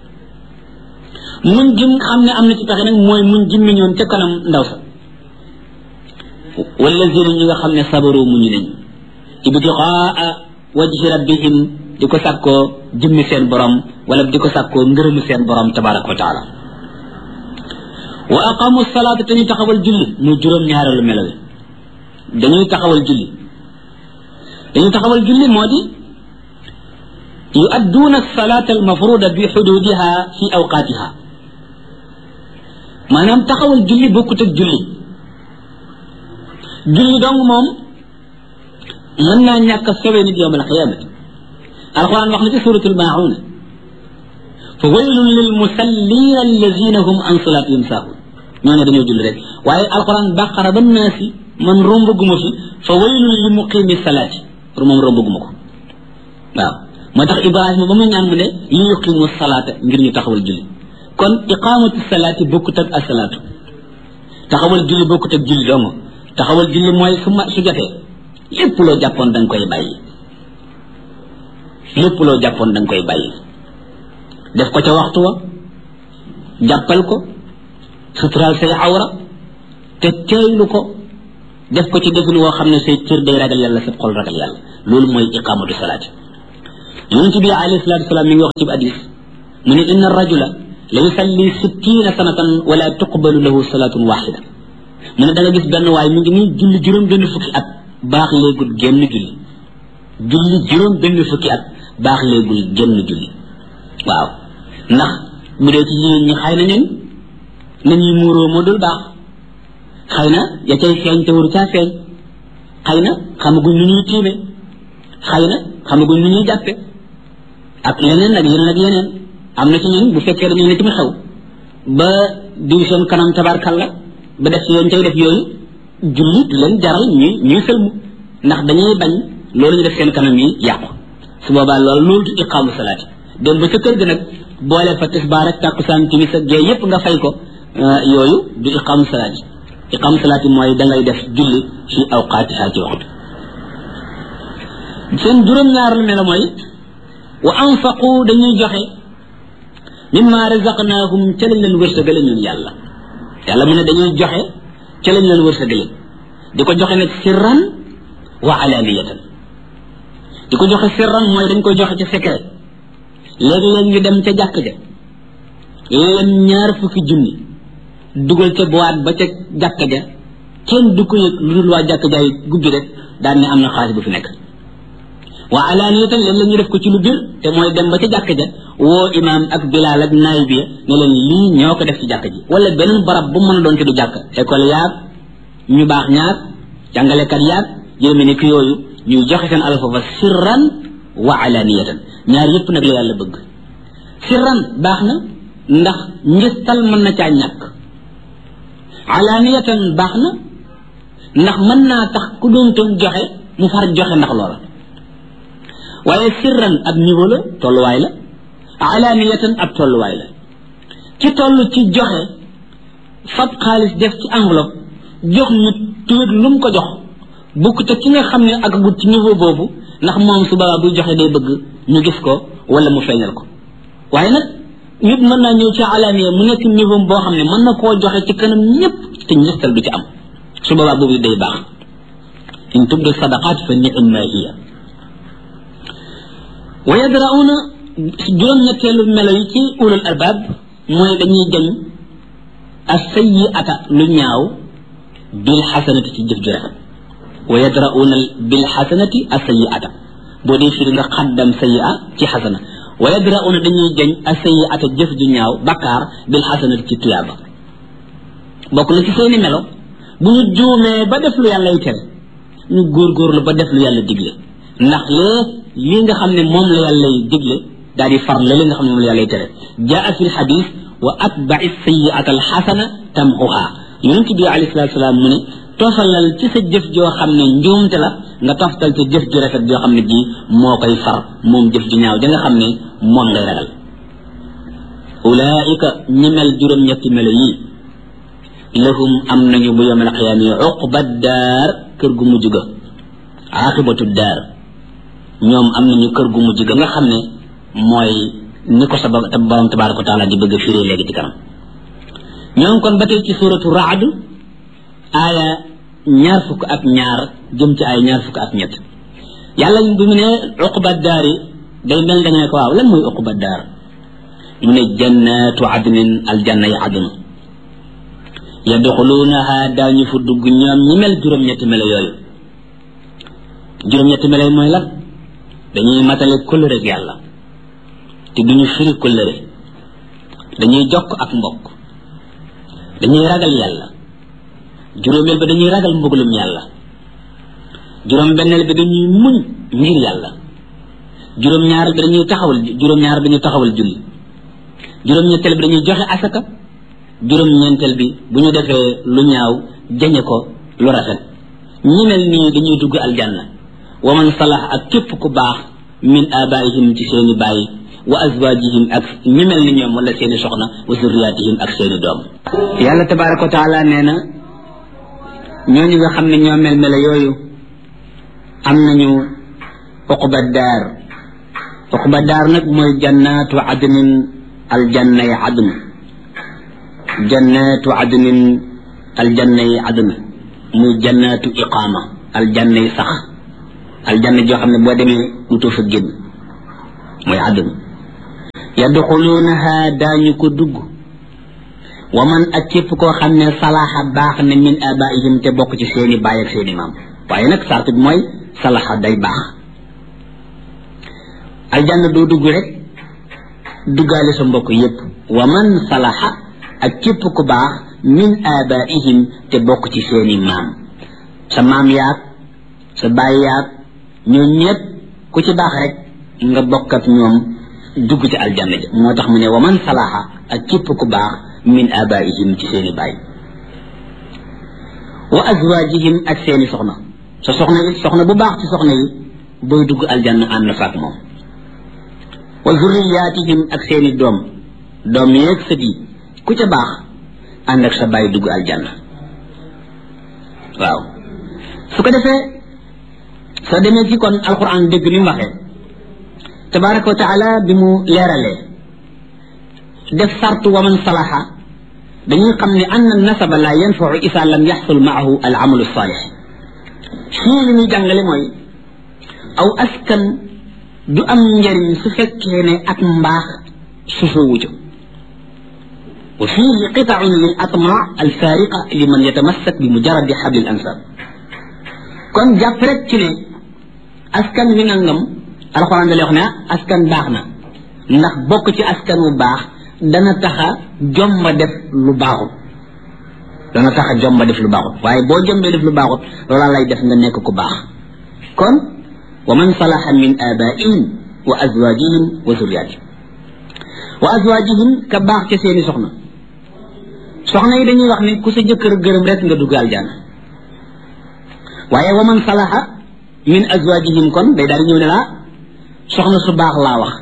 muñ gi xam ne am na ci pexe nag mooy muñ gi miñoon ca kanam ndaw sa wallazina ñi nga xam ne sabaru muñu nañ ibtiqaa wajhi rabbihim di ko sàkkoo jëmmi seen borom wala di ko sàkkoo ngërëmu seen borom tabaraka wa taala wa aqamu salaata te ñu taxawal julli muy juróom ñaareelu melo wi dañuy taxawal julli dañuy taxawal julli moo di yuadduuna salaata almafruda bi xududiha fi awqaatiha maanaam taxawal julli bokkut ak julli julli dong moom mën naa ñàkk a sowe nit yowm alqiyamati alquran wax na ci suratul mauna fa waylun lil musallina allazina hum an salatihim saahun ñoo ne dañoo julli rek waaye alquran baqara ba naasi man rombaguma fi fa waylun li muqimi salaati pour moom rombaguma ko waaw moo tax ibrahima ba mu ñaan mu ne li yuqimu salaata ngir ñu taxawal julli kon iqamatu salaati bokkut ak asalaatu taxawal julli bokkut ak julli dong taxawal julli mooy su ma su jotee lépp loo jàppoon da nga koy bàyyi lépp loo jàppoon da nga koy bàyyi def ko ca waxtu wa jàppal ko suturaal say awra te teeylu ko def ko ci defin woo xam ne say cër day ragal yàlla sa xol ragal yàlla loolu mooy iqamatu salaati yonent bi alayhi salatu wasalaam mi ngi wax ci hadis mu ne inna rajula la yusalli sittina sanatan wala tuqbalu lahu salatun waxida mu ne da nga gis benn waay mi ngi nii julli juróom benn fukki at baax léegul génn julli julli juróom benn fukki at baax léegul génn julli waaw ndax bu dee ci jigéen ñi xëy na ñun nañuy muuroo moo dul baax xëy na ya cay feeñ te waru caa feeñ xëy na xamaguñ nu ñuy tiime xëy na xamaguñ nu ñuy jàppe ak leneen ak yeneen ak yeneen am na ci ñun bu fekkee dañu ne ci mu xew ba diw seen kanam tabarkalla ba def ci yoon cay def yooyu julli du leen jaral ñuy ñuy sëlmu ndax dañuy bañ loolu ñu def seen kanam yi yàqu su boobaa loolu loolu du iqaamu salaati dem ba sa kër ga nag boole fa tisbaar ak tàkkusaan timis ak gee yépp nga fay ko yooyu du iqaamu salaati iqaamu salaati mooy da ngay def julli fi awqaatiha ci waxtu seen juróom-ñaar lu melo mooy wa anfaqu dañuy joxe mimma razaqnaahum ca lañ leen wërsëgale ñun yàlla yàlla mu ne dañuy joxe ca lañ leen wërsëgale di ko joxe nag sirran wa alaniyatan di ko joxe sirran mooy dañ koy joxe ca secret léegi-léeg ñu dem ca jàkk ja lem ñaar fukki junni dugal ca boîte ba ca jàkk ja kenn du ko yëg lu dul waa jàkk jaay gubbi rek daan ne am na xaalis bu fi nekk wa alaniyatan léeg-léeg ñu def ko ci lu bir te mooy dem ba ca jàkk ja woo imaam ak bilaal ak naay bi ne leen lii ñoo ko def ci jàkk ji wala beneen barab bu mën a doon ci du jàkk école yaag ñu baax ñaar jàngalekat yaag yéeme ni ki yooyu ñuy joxe seen alal foofa sirran wa alaniyatan ñaar yépp nag la yàlla bëgg sirran baax na ndax ngistal mën na caa ñàkk alaniyatan baax na ndax mën naa tax ku doon toon joxe mu far joxe ndax loola waaye sirran ab niveau la tolluwaay la alaniyatan ab tolluwaay la ci toll ci joxe fab xaalis def ci enveloppe jox nit tuwét lu mu ko jox bukk te ki nga xam ne ak gut ci niveau boobu ndax moom su boobaa buy joxe day bëgg ñu gis ko wala mu feeñal ko waaye nag nit mën naa ñëw ci alaniya mu nekk niveau boo xam ne mën na koo joxe ci kanam ñëpp te njëstal du ci am su boobaa boobu day baax in tubdu sadaqat fa ni'ma hiya wa yadrauna juróom-ñetteelu melo yi ci ulul albab mooy dañuy jañ as-sayyi'ata lu ñaaw bil xasanati ci jëf ju rafet wa yadrauna bil xasanati as-sayyi'ata boo dee firi nga xaddam sayyi'a ci xasana wa yadrauna dañuy jañ as-sayyi'ata jëf ju ñaaw bakkaar bil xasanati ci tuyaaba bokk na ci seeni melo bu ñu juumee ba def lu yàllay tere ñu góorgóorlu ba def lu yàlla digle ndax lee lii nga xam ne moom la yàllay digle daal di far la li nga xam ne moom la yàllay tere jaa fi lxadis wa atbai sayiata alxasana tamxuha yonent bi alayhi salatu salaam mu ne tofalal ci sa jëf joo xam ne njuumte la nga toftal ca jëf ju rafet joo xam ne ji moo koy far moom jëf ju ñaaw ja nga xam ne moom ngay ragal ulaika ñi mel juróom-ñetti melo yii lahum am nañu bu yawmal qiyaama uqba daar kër gu mujj ga aqibatu daar ñoom am nañu kër gu mujj ga nga xam ne mooy ni ko sa borom tabaraka wa taala di bëgg a firee léegi ci kanam ñoom kon ba tey ci suratu raad aaya ñaar fukk ak ñaar jëm ci ay ñaar fukk ak ñett yàlla bi mu ne uqba daar yi day mel da nga ne ko waaw lan mooy uqba daar mu ne jannatu adnin aljanna yi adna yadxuluunaha daañu fa dugg ñoom ñi mel juróom-ñetti melo yooyu juróom-ñetti melo yi mooy lan dañuy matale kóllëre ak yàlla te duñu firi kóllëre dañuy jokk ak mbokk dañuy ragal yàlla juróomeel ba dañuy ragal mbugalum yàlla juróom-benneel bi dañuy muñ ngir yàlla juróom-ñaareel bi dañuy taxawal juróom-ñaar bi dañuy taxawal julli juróom-ñetteel bi dañuy joxe asaka juróom-ñeenteel bi bu ñu defee lu ñaaw jañe ko lu rafet ñi mel nii dañuy dugg aljanna wa man salax ak képp ku baax min abaihim ci seeni bàyyi wa azwajihim ak ñi mel ni ñoom wala seeni soxna wa zurriyatihim ak seeni doom yàlla tabaraka wa taala nee na ñooñu nga xam ne ñoo mel mela yooyu am nañu uqba daar uqba daar nag mooy jannatu adnin aljanna ya adn jannatu adnin aljanna yi àdduna muy jannatu iqaama aljanna yi sax aljanna joo xam ne boo demee dutoo fa génn mooy àdduna yadxuluunaha daañu ko dugg wa man ak képp koo xam ne salaxa baax na min abaihim te bokk ci seeni baay ak seeni maam waaye nag sart bi mooy salaxa day baax aljanna doo dugg rek duggaale sa mbokk yépp wa man salaxa ak képp ku baax min abaihim te bokk ci seeni maam sa maam yaag sa baay yaag ñoo ñépp ku ci baax rek nga bokk ak ñoom dugg ci aljanna ja moo tax mu ne wa man salaxa ak képp ku baax min abaihim ci seeni baay wa azwajihim ak seeni soxna sa soxna yi soxna bu baax ci soxna yi booy dugg aljanna ànd fa ak moom wa zurriyatihim ak seeni doom doom yeeg sët yi ku ca baax ànd ak sa baay dugg aljanna waaw su ko defee soo demee ci kon alquran dégg ni mu waxee tabaraka wa taala bi mu leeralee def sartu wa man salaha dañuy xam ne ann nasaba la yanfau isa lam yaxsul maahu al amalu salih fii li muy jàngale mooy aw askan du am njariñ su fekkee ne ak mbaax susoowu ca wa fihi qitaun lil atma al fariqa liman yatamassak bi mujaradi xabli al ansab kon jàpp rek ci ne askan wi nangam alxuraan da lay wax ne askan baax na ndax bokk ci askan wu baax dana taxa jomba def lu baaxut dana taxa jomba def lu baaxut waaye boo jombee def lu baaxut loola lay def nga nekk ku baax kon wa man salaha min abaihim wa azwajihim wa zurriyatihim wa azwajihim ka baax ca seeni soxna soxna yi dañuy wax ne ku sa jëkkër gërëm rek nga dugg aljana waaye wa man salaha min azwajihim kon day daal di ñëw ne laa soxna su baax laa wax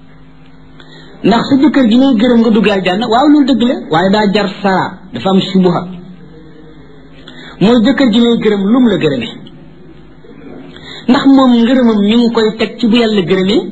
ndax sa jëkkër ji ngay gërëm nga dugg aljanna waaw loolu dëgg la waaye daa jar sara dafa am subuha mooy jëkkër ji ngay gërëm lum la gërëme ndax moom ngërëmam mi ngi koy teg ci bu yàlla gërëmee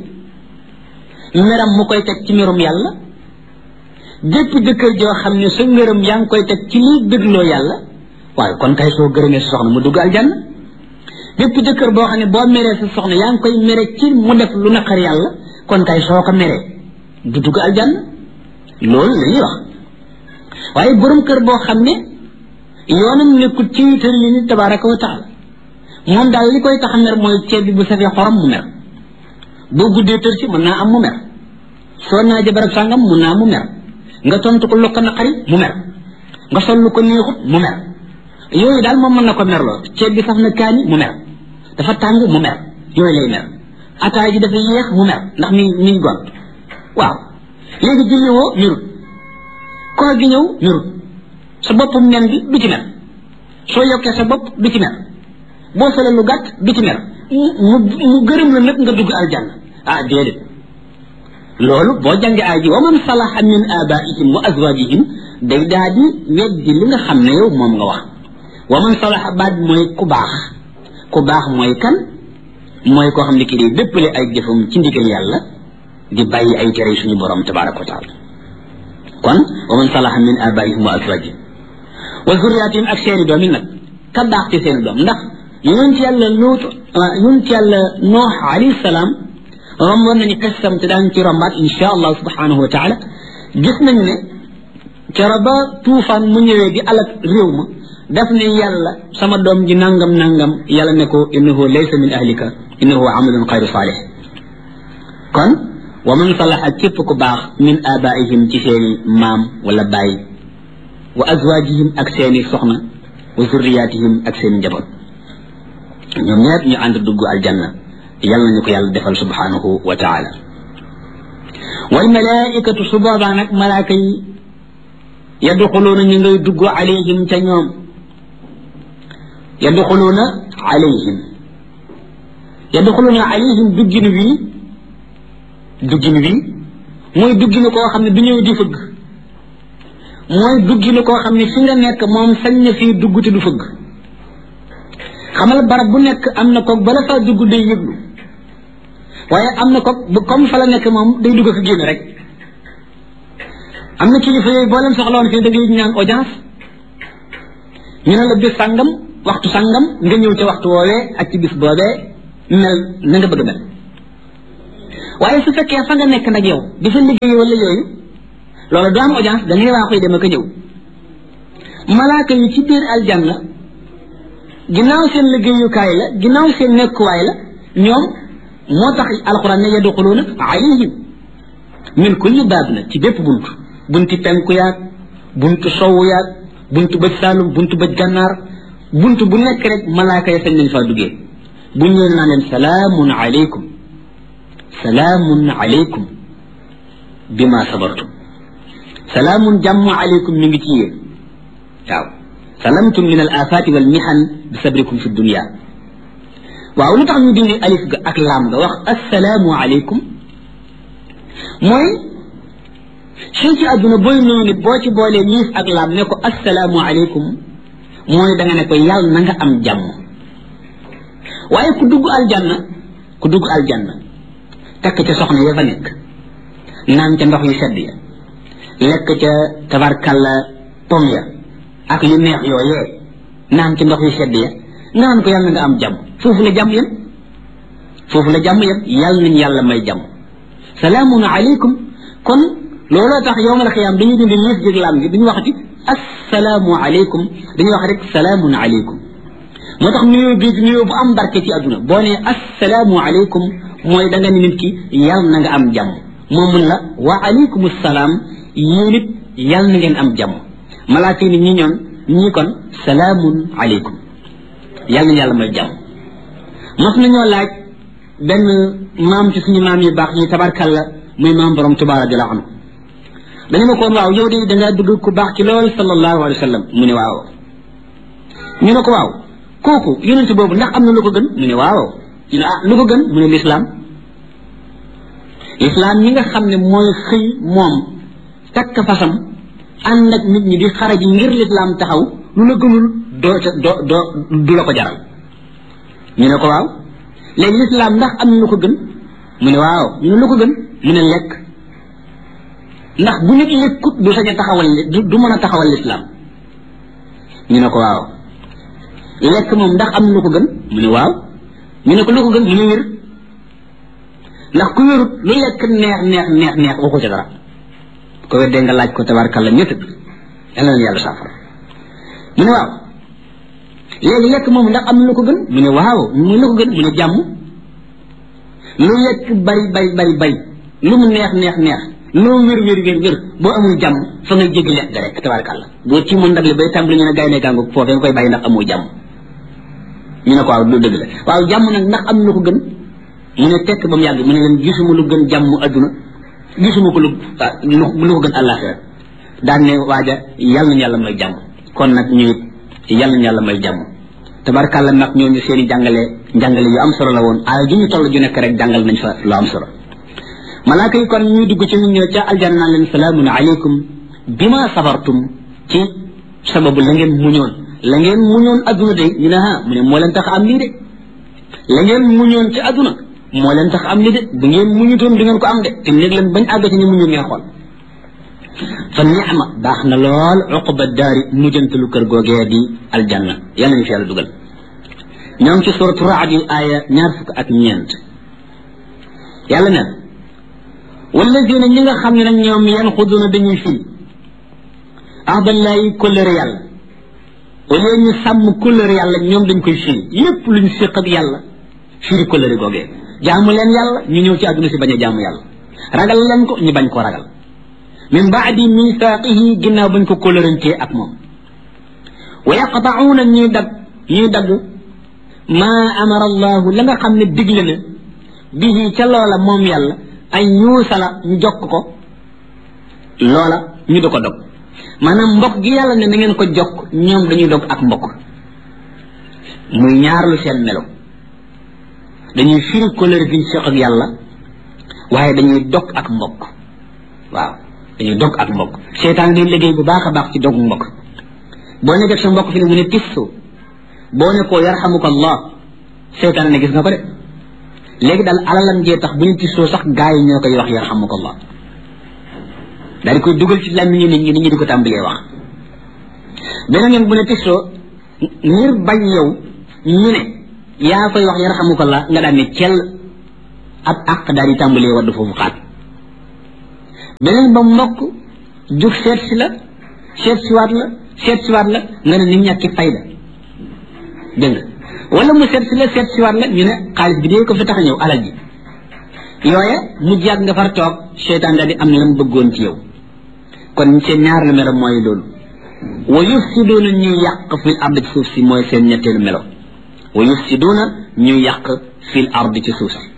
meram mu koy teg ci merum yàlla jëpp jëkkër joo xam ne sa ngërëm yaa ngi koy teg ci liy dégloo yàlla waaye kon kay soo gërëmee sa soxna mu dugg aljanna bépp jëkkër boo xam ne boo meree sa soxna yaa ngi koy mere ci mu def lu naqar yàlla kon kay soo ko meree du dugg aljanna loolu la ñuy wax waaye borom kër boo xam ne yoonam nekkul ci tër li ni tabaraka wa taala moom daal li koy tax a mer mooy ceeb bi bu safee xorom mu mer boo guddee tër si mën naa am mu mer soo naa jabarab sàngam mun naa mu mer nga tontu ko lu ko naqari mu mer nga sol lu ko neexut mu mer yooyu daal moom mën na ko merloo ceeb bi saf na kaani mu mer dafa tàng mu mer yooyu lay mer ataay ji dafa yéex mu mer ndax mi mi ngi gont waaw léegi julli woo merut koor gi ñëw merut sa boppum nen bi du ci mer soo yokkee sa bopp du ci mer boo solee lu gàtt du ci mer mu mu gërëm la nag nga dugg aljanna ah déedéet loolu boo jàngee aay ji wa man salaha min abaihim wa azwajihim day daa di weddi li nga xam ne yow moom nga wax wa man salaha baat mooy ku baax ku baax mooy kan mooy koo xam ne kii day dëppale ay jëfam ci ndigal yàlla di bàyyi ay tere suñu borom tabaraka wa taala kon wa man salaha min abaihim wa azwajihim wa zurriyatihim ak seeni doom yi nag ka baax ci seeni doom ndax yonent yàlla luut yonent yàlla noox alayhi salaam romboon nañu xissam te daan ci rombaat insha allah subhanahu wa taala gis nañu ne kero ba tuufaan mu ñëwee di alak réew ma daf ne yàlla sama doom ji nangam nangam yàlla ne ko innahu laysa min ahlika innahu amalun xayru saalih kon wa man salaha képp ku baax min abaihim ci seeni maam wala baay wa azwajihim ak seeni soxna wa zurriyatihim ak seeni njaboot ñoom ñëpp ñu ànd dugg aljanna yàlla nañu ko yàlla defal subhanahu wa taala wal malaikatu su boobaa nag malaaka yi yadxuluuna ñu ngay dugg alayhim ca ñoom yadxuluuna alayhim yadxuluuna alayhim duggin wii duggin wii mooy duggin koo xam ne du ñëw di fëgg mooy duggin koo xam ne fi nga nekk moom sañ na fii dugg te du fëgg xamal barab bu nekk am na koog bala faa dugg day yëglu waaye am na koog bu comme fa la nekk moom day dugg ko génn rek am na kilifa yooyu boo leen soxla woon fii da ngay ñaan audience ñu ne la bis sàngam waxtu sàngam nga ñëw ca waxtu woowee ak ci bis boobee mel na nga bëgg mel waaye su fekkee fa nga nekk nag yow di fa liggéey wala yooyu loolu du am audience da ngay waa koy dem ak a ñëw malaaka yi ci biir aljanna ginnaaw seen liggéeyukaay la ginnaaw seen nekkuwaay la ñoom moo tax alquran ne yadxuluuna alayhim min kulli baab na ci bépp bunt bunti penku yaag buntu sowu yaag buntu bëj saalum buntu bëj gànnaar buntu bu nekk rek malaaka ya sañ nañ faa duggee bu ñëwee naa leen salaamun alaykum salaamun alaykum bima sabartum salaamun jàmm alaykum mi ngi ci yéen waaw salamtum min al afaati wal mihan bi sabrikum fi dunia waaw lu tax ñu dindi alif ga ak laam ga wax assalaamu alaykum mooy fii ci àdduna booy nuyu nit boo ci boolee liif ak laam ne ko assalaamu alaykum mooy da nga ne ko yàlla na nga am jàmm waaye ku dugg aljanna ku dugg aljanna takk ca soxna ya fa nekk naan ca ndox yu sedd ya lekk ca tabarkalla pom ya ak yu neex yooyee naan ci ndox yu sedd ya nga naan ko yàlla nga am jàmm foofu la jàmm yem foofu la jàmm yem yàlla nañ yàlla may jàmm salaamun aleykum kon looloo tax yowmal xiyaam dañuy dindi liif jég laam gi duñu waxati assalaamu aleykum dañuy wax rek salaamun aleykum moo tax nuyoo bi nuyoo bu am barke ci àdduna boo nee assalaamu aleykum mooy da nga ne nit ki yàlla na nga am jàmm moom mun la wa aleykum salaam yéen it yàlla na ngeen am jàmm malaaka yi ni ñi ñoon ñii kon salaamun aleykum yàlla na yàlla may jàmm mos nañoo laaj benn maam ci suñu maam yu baax yi tabarkalla muy maam borom Tuubaa radiyallaahu anhu dañu ma koon waaw yow de dangaa dugg ku baax ci lool sallallahu alayhi wa sallam mu ne waaw ñu ne ko waaw kooku yonente boobu ndax am na lu ko gën mu ne waaw ñu ne ah lu ko gën mu ne lislaam lislaam ñi nga xam ne mooy xëy moom takk fasam ànd ak nit ñi di xaraji ngir lislaam taxaw lu la gënul doo ca doo doo du la ko jaral ñu ne ko waaw léegi lislaam ndax am na lu ko gën mu ne waaw ñu ne lu ko gën mu ne lekk ndax bu nit lekkut du sañ a taxawal du mën a taxawal lislaam ñu ne ko waaw lekk moom ndax am na lu ko gën mu ne waaw ñu ne ko lu ko gën mu ne wér ndax ku wérut lu lekk neex neex neex neex waxu ca dara ko weddee nga laaj ko tabarkalla ñett yàlla na yàlla saafara mu ne waaw léegi lekk moom ndax am na lu ko gën mu ne waaw mu lu ko gën mu ne jàmm lu lekk bari bari bari bari lu mu neex neex neex loo wér wér wér wér boo amul jàmm fa ngay jéggi lekk ga rek tabarkalla boo ci mën ndab li bay tàmbali ñu ne gaynde gàngu foofee nga koy bàyyi ndax amoo jàmm ñu ne ko waaw lu dëgg la waaw jàmm nag ndax am na lu ko gën mu ne tekk ba mu yàgg mu ne leen gisuma lu gën jàmm adduna gisuma ko lu lu ko gën àllaaxira daan ne waaja yàlla nañu yàlla may jàmm kon nag ñu it yàlla nañu yàlla may jàmm tabarkàlla nag ñooñu seen i jàngale njàngale yu am solo la woon aay ju ñu toll ju nekk rek jàngal nañ fa lu am solo malaaka yi kon ñuy dugg ci ñu ñëw ca aljanna naan leen salaamun aleykum bima sabartum ci sababu la ngeen muñoon la ngeen muñoon adduna de ñu ne ah mu ne moo leen tax am lii de la ngeen muñoon ci adduna moo leen tax am li de bu ngeen muñutoon du ngeen ko am de te néeg leen bañ àgg ci ñu muñu ngeen xool fa ni'ma baax na lool uqba daari mujjantalu kër googee di aljanna yàlla ñu fi yàlla dugal ñoo ngi ci suratu raad yu aaya ñaar fukk ak ñeent yàlla neen walladina ñi nga xam ne nag ñoom yan xuduna dañuy firi ahdallahi kóllëre yàlla au lieu ñu sàmm kóllëre yàlla ñoom dañ koy firi lépp luñ séq ak yàlla firi kóllëre googee jaamu leen yàlla ñu ñëw ci àdduna si bañ a jaamu yàlla ragal leen ko ñu bañ ko ragal min baadi misaaqihi ginnaaw bañ ko kóllërantee ak moom wa yaqta'uuna ñuy dag ñuy dagg maa amara allahu la nga xam ne digle na bihi ca loola moom yàlla ay ñuusala ñu jokk ko loola ñu di ko dog maanaam mbokk gi yàlla ne na ngeen ko jokk ñoom dañuy dog ak mbokk muy ñaarlu seen melo dañuy firi kóllëre gi ñu seq ak yàlla waaye dañuy dog ak mbokk waaw dañuy dog ak mbokk seytaan day liggéey bu baax a baax ci dog mbokk boo ne def sa mbokk fi ne mu ne tissu boo ne koo yarxamuka allah seytaan ne gis nga ko de léegi daal alalam jee tax bu ñu tissoo sax gaa yi ñoo koy wax yarxamuka allah daal di koy dugal ci làmmiñu nit ñi nit ñi di ko tàmbalee wax beneen yoon bu ne tissoo ngir bañ yow ñu ne yaa koy wax yarhamukallah nga daan ne cell ab àq daal di tàmbalee wadd foofu xaat beneen ba mbokk jug seet si la seet siwaat la seet siwaat la nga ne ni ñàkki fayda dégg nga wala mu seet si la seet siwaat la ñu ne xaalis bi dee ko fi tax a ñëw alal ji yooye mujj yàgg nga far toog seytaan daal di am lam bëggoon ci yow kon seen ñaar la melo mooy loolu wa yufsiduuna ñuy yàq fil ard ci suuf si mooy seen ñetteelu melo wa yufsiduuna ñuy yàq fil ard ci suuf si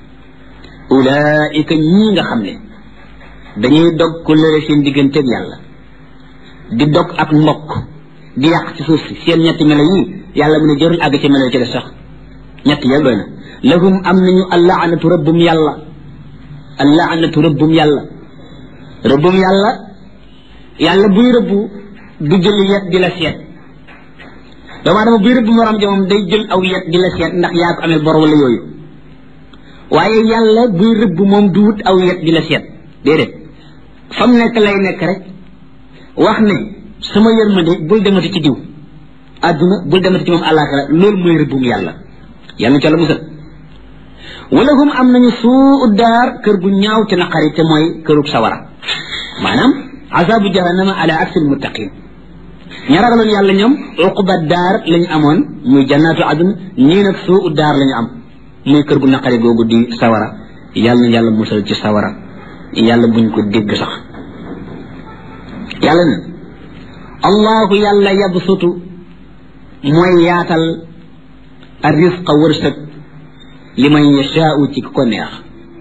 ulaika ñii nga xam ne dañuy dog ku lëre seen digganteeg yàlla di dog ak mbokk di yàq ci suuf si seen ñetti melo yii yàlla mu ne jërul àgg ci melo ci des sax ñett ya doy na lahum am nañu allaanatu rëbbum yàlla allaanatu rëbbum yàlla rëbbum yàlla yàlla buy rëbbu du jël yet di la seet doomu adama buy rëbb morom ja moom day jël aw yet di la seet ndax yaa ko amee bor wala yooyu waaye yàlla buy rëbb moom du wut aw yet di la seet déedéet fa mu nekk lay nekk rek wax ne sama yërmande bul demati ci diw àdduna bul demati ci moom àllaaxira loolu mooy rëbbum yàlla yàlla ca la musal wala hum am nañu suu daar kër gu ñaaw te naqari te mooy kërug sawara maanaam azabu jahannama ala aksil muttaqin ña ragaloon yàlla ñoom uquba daar lañu amoon muy jannaatu adun ñii nag suu daar lañu am muy kër gu naqari googu di sawara yàlla na yàlla musal ci sawara yàlla buñ ko dégg sax yàlla na allahu yàlla yabsutu mooy yaatal arrisqa wërsëg li man yashaau ci ko neex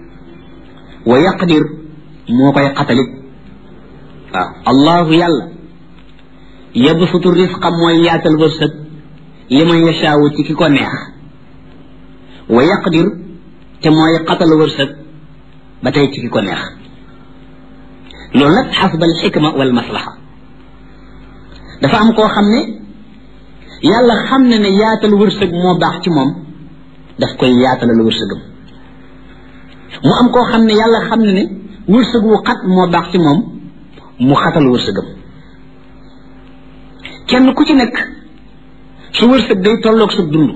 wa yaqdir moo koy xatalit waaw allahu yàlla yabsutu risqa mooy yaatal wërsëg li man yashaau ci ki ko neex wa yaqdir te mooy xatal wërsëg ba tey ci ki ko neex loolu nag xasba al xikma wal maslaxa dafa am koo xam ne yàlla xam ne ne yaatal wërsëg moo baax ci moom daf koy yaatalal wërsëgam mu am koo xam ne yàlla xam ne ne wërsëg wu xat moo baax ci moom mu xatal wërsëgam kenn ku ci nekk su wërsëg day tolloog sa dund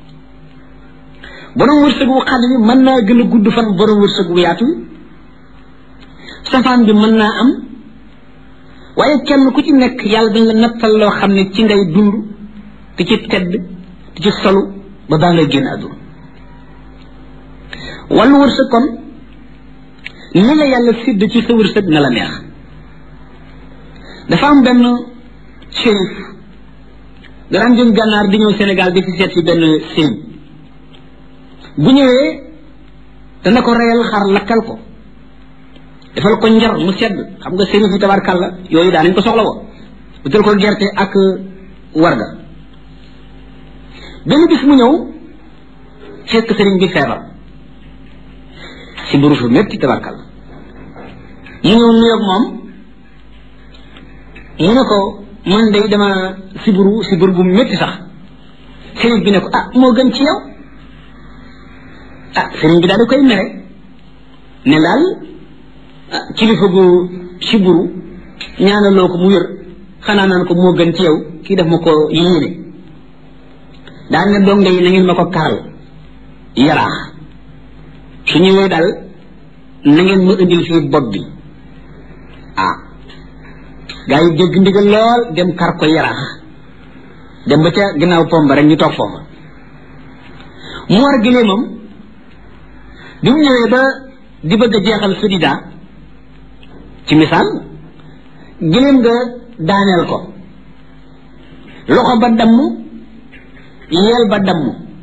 borom wërsëg wu xat bi mën naa gën a gudd fan borom wërsëg wu yaatu safaan bi mën naa am waaye kenn ku ci nekk yàlla dañ la nattal loo xam ne ci ngay dund te ci tedd te ci solu ba baa ngay génn àdduna wàllu wërsëg kon ni la yàlla sidd ci sa wërsëg na la neex dafa am benn shérif danaan jëm gànnaar di ñëw Sénégal di fi seet si benn sëriñ bu ñëwee dana ko reyal xar lakkal ko defal ko njar mu sedd xam nga sëriñ yi tabarkàlla yooyu daa nañ ko soxla woo utal ko gerte ak warga benn bis mu ñëw fekk sëriñ bi feebar si buru fu métti tabarkàlla mu ñëw nuyoog moom mu ne ko man day dama siburu sibur bu métti sax sëriñ bi ne ko ah moo gën ci yow ah sëriñ bi daal di koy mere ne daal kilifa gu siburu ñaanaloo ko mu wér xanaa naan ko moo gën ci yow kii def ma ko yéene daal ne donga yi na ngeen ma ko karal yaraax su ñëwee daal na ngeen ma indil fii bopp bi ah gaa yi dégg ndigal lool dem kar ko yaraax dem ba ca ginnaaw pomba rek ñu toog foofa mu war gileemam bi mu ñëwee ba di bëgg a jeexal sudida ci misaal gileem nga daaneel ko loxo ba damm yeel ba damm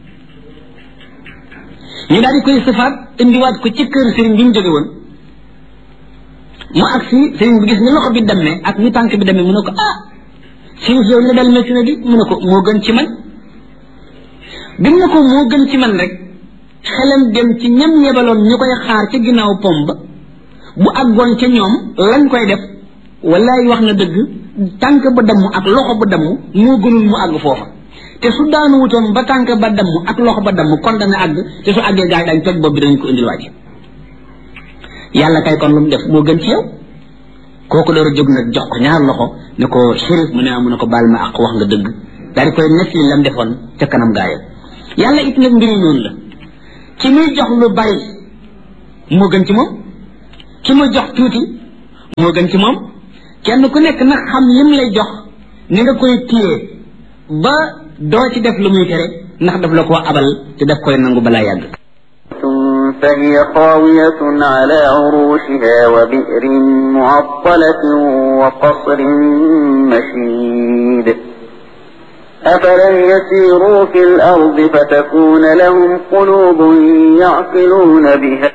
ñu daal di koy sëfaat indiwaat ko ci kër sëriñ bi mu jóge woon mu agsi sëriñ bi gis ni loxo bi dammee ak ni tànk bi dammee mu ne ko ah sëriñ yow li dal métti na di mu ne ko moo gën ci man bi mu ne ko moo gën ci man rek xelam dem ci ñam yebaloon ñu koy xaar ca ginnaaw pom ba bu àggoon ca ñoom lañ koy def wallaay wax na dëgg tànk ba damm ak loxo ba damm moo gënul mu àgg foofa te su daanu wutoon ba tànk ba damm ak loxo ba damm kon dana àgg te su àggee gaa yi dañ toj bopp bi dañ ko indil waaj yàlla kay kon lu mu def moo gën ci yow kooku door a jóg nag jox ko ñaar loxo ne ko shérif mu ne mu ne ko baal ma ak wax nga dëgg daal di koy nekk li lam defoon ca kanam gaayam yàlla it nag mbiri noonu la ki muy jox lu bari moo gën ci moom ki muy jox tuuti moo gën ci moom kenn ku nekk nag xam lim lay jox ni nga koy téye ba doo ci def lu muy tere ndax daf la koo abal te daf koy nangu balaa yàgg فهي خاوية على عروشها وبئر معطلة وقصر مشيد أفلم يسيروا في الأرض فتكون لهم قلوب يعقلون بها